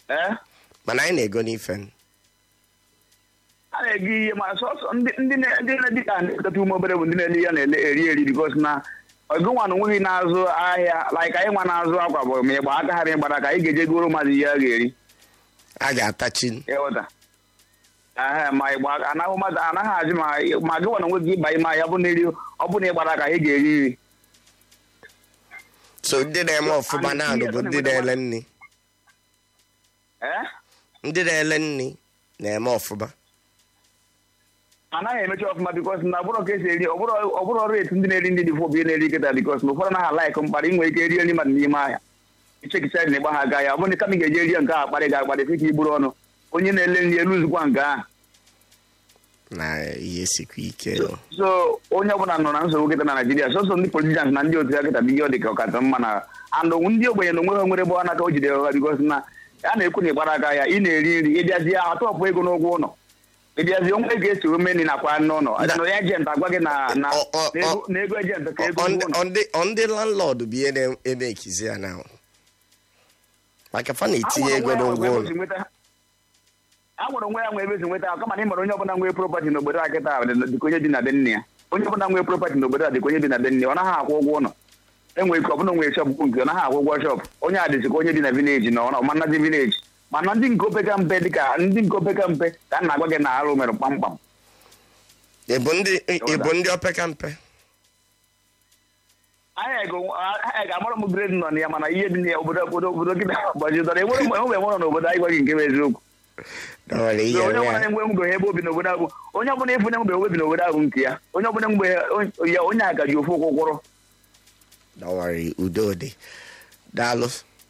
ee mana anyị na-ego n'ife a na-ego ihe ma sọsọ ndị ndị na- ndị na-edị ka na-ekọta ume obere bụ ndị na-ele ya na-ele eri eri bikos na ọgụ nwa na onweghị na-azụ ahịa laik anyị nwa na-azụ akwa bụ ma ịgba aka ha ma ịgbara ka anyị ga-eje goro mmadụ ihe a ga-eri a ga-atachi ịghọta ehe ma ịgba aka anaghị mmadụ anaghị ajụ ma ma gị nwa na onwe gị ịba ime ahịa ọ bụ na eri ọ bụ na ịgbara ka anyị ga-eri nri so ndị na-eme ọfụma a naanị bụ ndị na-ele nri ee ndị na-ele nri na-eme ọfụma anaghị emechi ọfụma bikos na ọbụrụ ka esi eri ọbụrụ ọbụrụ ọrụ etu ndị na-eri ndị dị fụ obi na-eri kịta bikos na ụfọdụ anaghị alaịkụ mkparị inwe ike rie nri mmadụ n'ime ahịa ichekicha na ịgba ha aga ya ọ bụrụ na kama ị ga-eje rie nke a akparị ga akparị sị ka igburu ọnụ onye na-ele nri elu zukwa nke ahụ na ihe sikwa ike so onye ọbụla nọ na nsogbu kịta na naijiria sọsọ ndị politicians na ndị otu ya kịta bụ ihe ọ dị ka ọkacha mma na andụ ndị ogbenye na onwe ha nwere bụ n'aka o jide ọha bikos na a na-ekwu na ịgbara aka ya ị na-eri nri ịbịazie atọpụ ego n'ụgwọ ụlọ ịbịazie onwe ego esi ome nri nakwa n'ụlọ na ejent agwa gị na na Ọ- ọ- na ego- na ego ejent ka ego Ọ- ụgwọ ụlọ ọ ndị ọ ndị landlord bụ ihe na-eme ekizi ya na maka fa na-etinye ego n'ụgwọ ụlọ a nwere onwe ya nwe ebe esi nweta kama na ị mara onye ọbụla nwee propati n'obodo a kịta dịka onye bi na be nne ya onye ọbụla nwee propati n'obodo a dịka onye bi na be nne ya ọ naghị akwụ ụgwọ ụlọ enwere ike ọbụla nwere shọp nke ọ naghị akwụ ụgwọ shọp onye a dịzika onye bi na vileji na ọ manazi vileji mana ndị nke opeka mpe dịka ndị nke opeka mpe ka a na-agwa gị na arụ mere kpamkpam ịbụ ndị ịbụ ndị opeka mpe anyị ga- anyị ga-amara m grade nọ na ya mana ihe dị na ya obodo obodo obodo gị gbajidọrọ enwere mgbe enwe nwere n'obodo anyị gwaghị nke bụ eziokwu na ọ nwere ihe onye nwe ọbụla ya na-enwe mgbe ebe obi n'obodo ahụ onye ọbụla efu na-enwe obi n'obodo ahụ nke ya onye ọbụla mgbe ya onye a gaji ofu ụkwụ kwụrụ na ọ nwere udo dị daalụ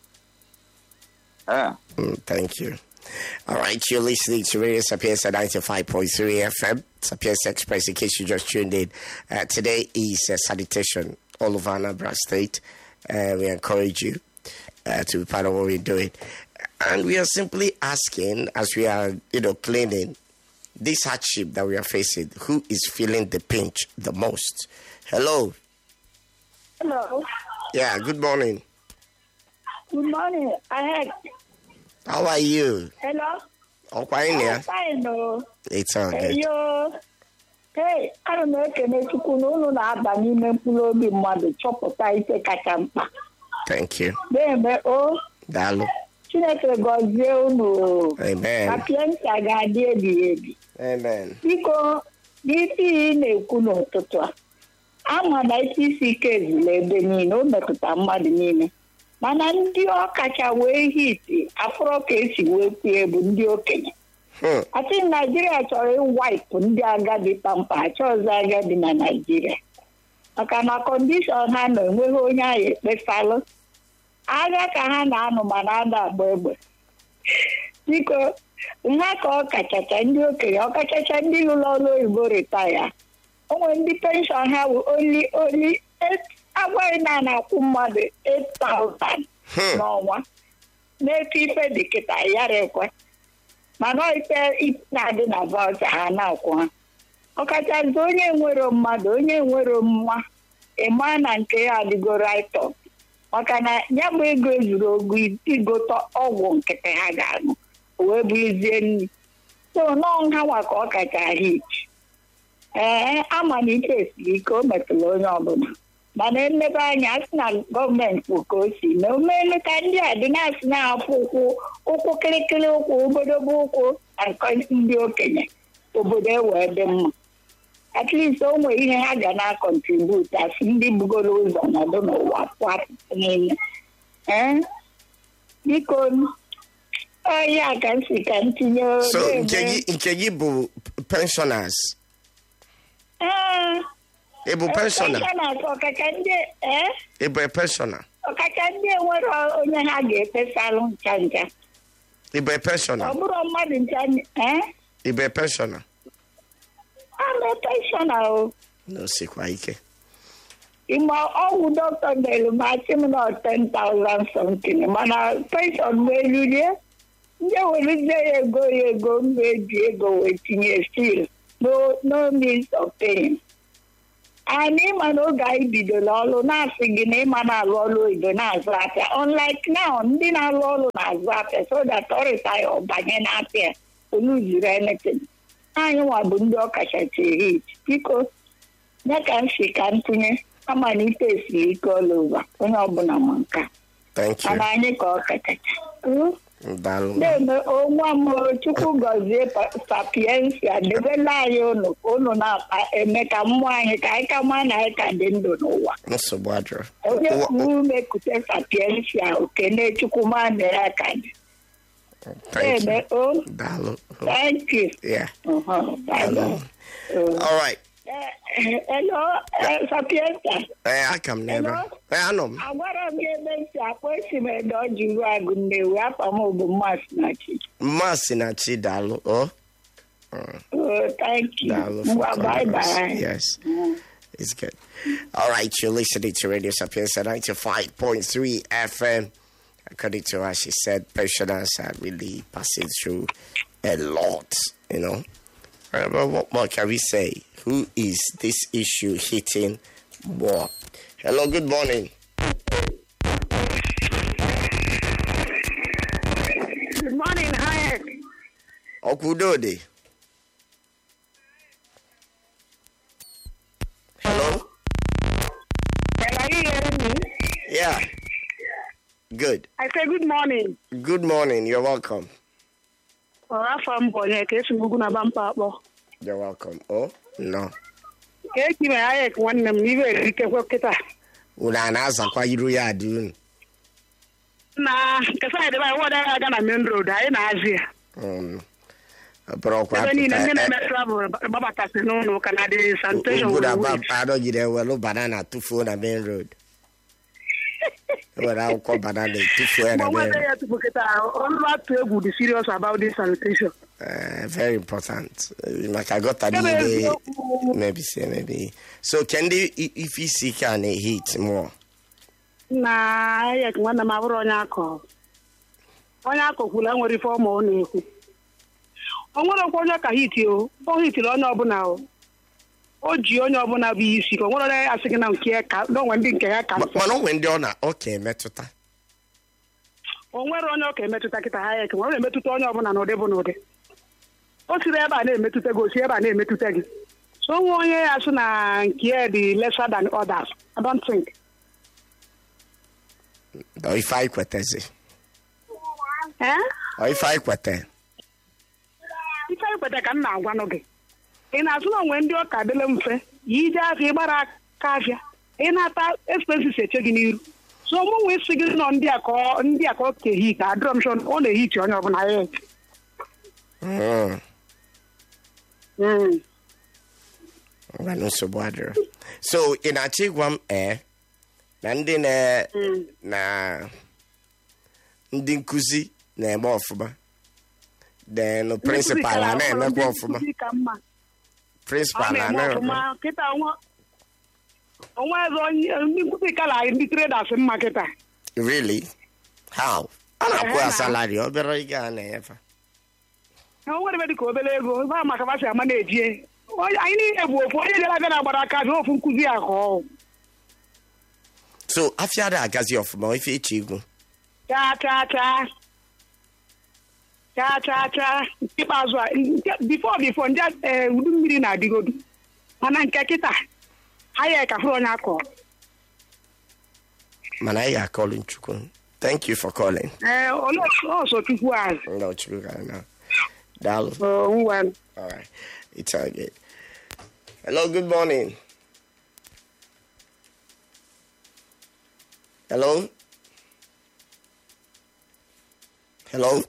Ah. Mm, thank you. All right, you're listening to Radio Sapienza 95.3 FM, Sapienza Express, in case you just tuned in. Uh, today is uh, sanitation all over Anambra State. Uh, we encourage you uh, to be part of what we're doing. And we are simply asking, as we are, you know, cleaning this hardship that we are facing, who is feeling the pinch the most? Hello. Hello. Yeah, good morning. Good morning. I had How are you? hello. Oh, fine, I'm yeah. fine. Oh. It's all Hey, good. yo. Hey, ana m ekene Chukwu na unu na-aba n'ime mkpụrụ obi mmadụ chọpụta ike kacha mkpa. Thank you. Na-eme o Daalụ. Chineke gọzie unu. Amen. Sapienza ga-adị ebighị ebi. Amen. Biko, n'isi ị na-ekwu n'ụtụtụ a, ama na isi isi ike ezula ebe niile, o metụta mmadụ niile. Mana ndị ọkacha wee hiti afụrọ ka esi wee kwue bụ ndị okenye. Hmm. Asị Naijiria chọrọ ịwaipụ ndị agadi kpamkpa achọghịzị agadi na Naijiria. Maka na kọndishọn ha nọ enweghị onye ahụ ekpesalụ. Agha ka ha na-anụ ma na-ada agba egbe. Biko, nha ka ọ kachacha ndị okenye ọkachacha ndị lụrụ ọrụ oyibo ritaya. O nwere ndị penshọn ha bụ oli oli agwaghị na a na-akwụ mmadụ 8,000 Hmm. n'ọnwa. N'etu ife dị kịta yara ekwe. mana ife na-adị na vaụcha ha na-akwụ ha ọkachasị onye nwere mmadụ onye nwere mma ịma na nke ya adịgo raịtọ maka na ya bụ ego ezuru ogo igote ọgwụ nkịtị ha ga-aṅụ o wee bụrụzie nri so nọọ nha nwa ka ọ kacha hit ee ama na ike esiri ike o metụrụ onye ọbụla mana emebe anya a sị na gọọmenti bụ ka o si mee omelu ka ndị a dị na-asị na-afụ ụkwụ ụkwụ kịrịkịrị ụkwụ obodobo ụkwụ na nke ndị okenye obodo ewee dị mma at least o nwere ihe ha ga na-akọntribut asị ndị bugoro ụzọ nọdụ n'ụwa pụapụ niile ee biko ọhịa ka m si ka m tinye So na-eme- nke gị nke gị bụ pensioners. Ee, Ị bụ pensioner. pensioners ọkacha ndị ee Ị bụ a pensioner. ọkacha ndị enwere onye ha ga-efesalụ ncha ncha Ị bụ a ọ pensioner. bụrụ mmadụ ncha ee Ị bụ a pensioner. ama penshọna o No sikwa ike. ịma ọgwụ dọkịta delu ma achị m na 10,000 something mana penshọn m elulie ndị werezie ya ego ya ego mba eji ego wee tinye stil no no means of paying anyị ịma na oge anyị bidoro ọrụ na-asị gị na ịma na-alụ ọrụ oyibo na-azụ afịa unlike now ndị na-alụ ọrụ na-azụ afịa so that ọ retire ọ banye n'afịa oluziri anything anyị nwa bụ ndị ọkachacha hit biko nye ka m si ka ntụnye ama na ite esiri ike ọla ụwa onye ọbụla ma nka Thank you. mana anyị ka ọ kachacha Mm. Daalụ. na-eme onwa m chukwu gọzie pa- sapiensia debela anyị unu ka unu na-eme ka mmụọ anyị ka anyị ka maa na anyị ka dị ndụ n'ụwa Nsogbu adịrọ. onye Ụwa- kwuru ume kute sapiensia okene chukwu maa na ya ka dị Thank na-eme you. o Daalụ. thank you Yeah. Uh-huh. Bye-bye. Uh, All right. eh, hello eh, sapiensia Eh, aka m n'ebe. Hello? Eh, anọ m. agwara m gị ebe m si akpọ esi m ede ọjị ruo agụ nnewi afọ m bụ mmasị na chi Mmasị na chi daalụ. Oh, Oh, thank you. daalụ for Well, bye calling us. bye. Yes. It's good. All right, you're listening to Radio Sapienza 95.3 FM. According to her, she said pensioners are really passing through a lot, you know. Uh, But what more can we say? Who is this issue hitting more? Hello, good morning. Good morning, Hayek. Okudode. Hello? Well, are you hearing me? Yeah. Good. I say good morning. Good morning. You're welcome. Ọ afọ m bụ onye ka esi m ugwu na bampa akpọ. You're welcome. Oh, no. Ka eki me Hayek nwanne m n'ibe eritekwe kịta. Unu a na-azakwa iru ya adị unu. Na nke saịdị bụ anyị wọda aga na main road anyị na-azị ya. Um, bụrụkwa Ebe niile ndị apụta- na-eme travel gbabatasị n'ụlọ ụka na dị sanitation Ugwu na wuru ba wuru. anọgide ewelu banana tụfuo na main road. Ewere akwụkwọ banana etufuo ya Mgbe na main nweta road. ya tupu kịta ọrụ atụ egwu dị serious about this sanitation. Uh, very important. Uh, Maka gọta Ebe niile eziokwu maybe say maybe. So kendi i- ife isi ike a na-ehit more? na Hayek nwanne m abụrụ onye akọ onye akọkwula nwere ife ọma ọ na-ekwu o nwere okwu onye ka hiti o o hitiri onye ọbụla o o ji onye ọbụla bụ isi ka o nwere onye asị gị na nke ya ka na onwe ndị nke ya ka Ma- mfe Mana onwe ndị ọ na ọ ka emetụta. o nwere onye ọ ka emetụta kịta Hayek ma ọ na-emetụta onye ọbụla n'ụdị bụ n'ụdị o siri ebe a na-emetụta gị o si ebe a na-emetụta gị so onwe onye ya sị na nke ya dị lesser than others I don't think Ọ ife anyị kwetezi. eh? Ọ ife anyị kwete. ife ikweta ka m na-agwanụ gị ị na-asụ na onwe ndị ọka dịle mfe yi ije afịa ịgbara aka afịa ị na-ata expenses eche gị n'iru so mụnwe isi gị nọ ndị a ka ọ- ndị a ka ọ kehi ka adịrọ m shọ ọ na-ehichi onye ọbụla ya eche. Mm. Mm. ngwanụ nsogbu adịrọ so ị na-achọ ịgwa m ee na ndị na Mm. na ndị nkụzi na-eme ọfụma then prịnsịpal a na-emekwa ọfụma Ndị nkụzi ka mma. Ọ prịnsịpal a na-eme ọfụma na-emekwa kịta onwe onwe eze onye ndị nkụzi kala ndị traders mma kịta really how a na-akwụ ya Ehe, na. salari obere ego a na-enyefe o nwere ebe dị ka obere ego ebe a maka fasị ama na-ejie Onye- anyị niile bụ ofu onye bịara abịa na-agbara aka bịa ofu nkụzi ya ka ọ so afịa ada agazi ọfụma ife ịchọ igwu chaa chaa chaa chaa chaa chaa nke ikpeazụ a nke- bifo bifo ndị ee, udu mmiri na-adịgodu mana nke kịta ha ya ka hụrụ onye akọ mana anyị ga-akọlụ nchukwu thank you for calling ee olee ọsọ chukwu azụ no chukwu gara na daalụ ngwa All right. It's all good. Hello, good morning. Hello? Hello?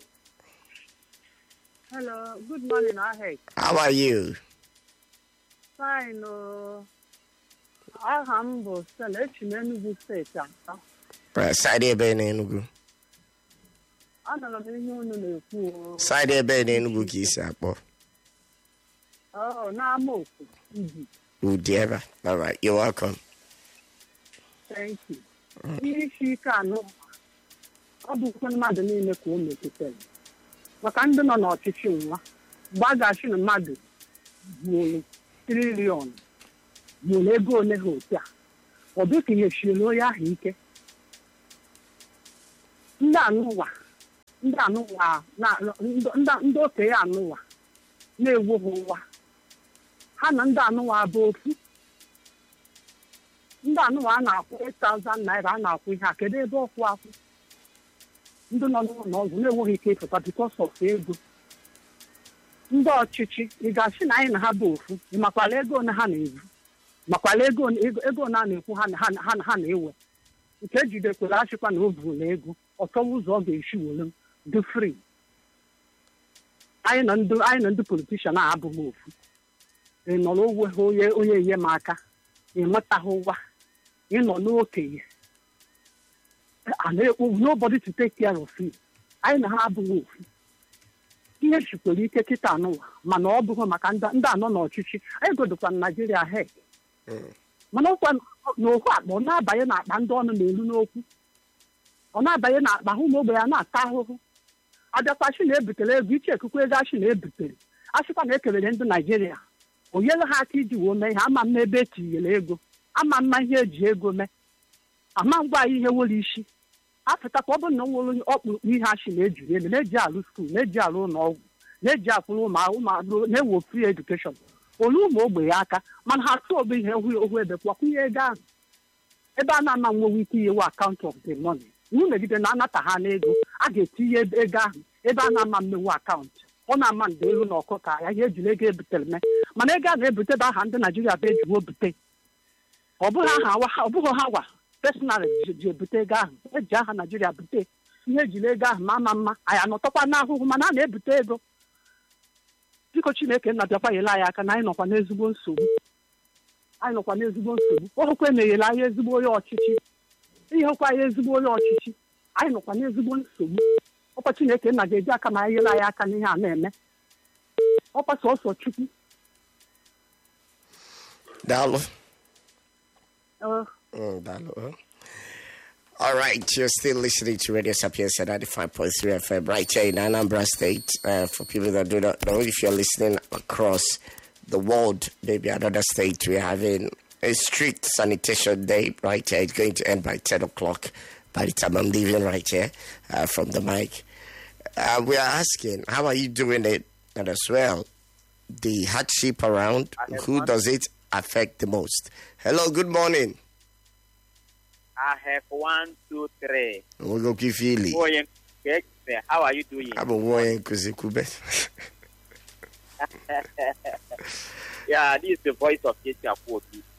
Hello, good morning, Ahek. How are you? Fine, oh. aha m bụ Stella echi m Enugu steeti atọ. Uh, side ebe na Enugu. Anụrụ m ihe unu na-ekwu o. Side ebe na Enugu ka isi akpọ. Oh, n'ama oku Ibi. Udi ebe. All right. You're welcome. Thank you. Ihe isi ike anụ ọ bụ ukwe mmadụ niile ka o metụtara maka ndị nọ n'ọchịchị nwa mgbe a ga-achị na mmadụ gbuolu triliọn gburu ego ole ha otu a ọ dị ka ihe chiere onye ahụ ike ndị anụwa ndị anụwa na- ndị- ndị okenye anụwa na-ewu ha ụwa ha na ndị anụwa bụ ofu ndị anụwa a na-akwụ 8,000 naira a na-akwụ ihe a kedu ebe ọkwụ akwụ ndị nọ n'ụlọ ọgwụ na-enweghị ike ịpụta because of ego ndị ọchịchị ị ga-asị na anyị na ha bụ ofu ị makwala ego ole ha na-evu makwala ego one- ego ego ole a na-ekwu ha na- ha na- ha na- ha na-ewe nke ejidekwara achịkwa na o vurula ego ọchọwa ụzọ ọ ga-esi were dị free anyị na ndị anyị na ndị politishan a abụghị ofu ị nọ n'ogwe ha onye onye enye m aka ị nwetaghị ụwa ị nọ n'okenye a na-ekwu nobody to take care of you anyị na ha abụghị ofu ihe chikwere ike kịta anụwa mana ọ bụghị maka ndị ndị anọ n'ọchịchị anyị godokwa na naijiria he mana ọkwa n'okwu akpa ọ na-abanye n'akpa ndị ọnụ na-elu n'okwu ọ na-abanye n'akpa hụ na ogbe ya na-ata ahụhụ abịakwa chi na-ebutere ego iche ekuku ego achị na-ebutere achịkwa na ekelere ndị naijiria o nyere ha aka iji wee mee ihe ama mma ebe etinyere ego ama mma ihe eji ego mee ama ngwa anyị ihe nwere isi apụtakwa ọ bụrụ na o nwere ọkpụrụkpụ ihe achị na-ejiri elu na-eji alụ skuul na-eji alụ ụlọ ọgwụ na-eji akwụrụ ụmụ ụmụ na-ewo free education olu ụmụ ogbenye aka mana ha tụọ bụ ihe ohu ohu ebe kwakwunye ego ahụ ebe a na-ama nwewe ike inyewe akaụntụ of the money iwu megide na anata ha n'ego a ga-etinye ego ahụ ebe a na-ama mmewu akaụntụ ọ na-ama ndị elu na ọkụ ka ya ihe ejiri ego ebutere mee mana ego a na-ebute bụ aha ndị naijiria bụ ejiwo bute ọ bụghị aha wa- ọ bụghị ha wa personal ji ji ebute ego ahụ eji aha naijiria bute ihe ejiri ego ahụ ma ama mma anyị anọtọkwa n'ahụhụ mana a na-ebute ego biko chineke nna bịakwa nyere anyị aka na anyị nọkwa n'ezigbo nsogbu anyị nọkwa n'ezigbo nsogbu ohụkwa emeghela anyị ezigbo onye ọchịchị ihekwa anyị ezigbo onye ọchịchị anyị nọkwa n'ezigbo nsogbu ọkwa chineke nna ga-eji aka ma anyị nyere anyị aka n'ihe a na-eme ọkwa sọsọ chukwu Dalo. Ee, Mm, Dalo. huh? All right, you're still listening to Radio Sapiens at 95.3 FM right here in Anambra State. Uh, for people that do not know, if you're listening across the world, maybe another state, we're having a street sanitation day right here. It's going to end by 10 o'clock by the time I'm leaving right here uh, from the mic. Uh, we are asking, how are you doing it? And as well, the hardship around, who does it affect the most? Hello, good morning. I have one, two, three. We'll go Fili. Oyen, how are you doing? I'm a warrior Kuzikube. Yeah, this is the voice of Ketia Kwoki.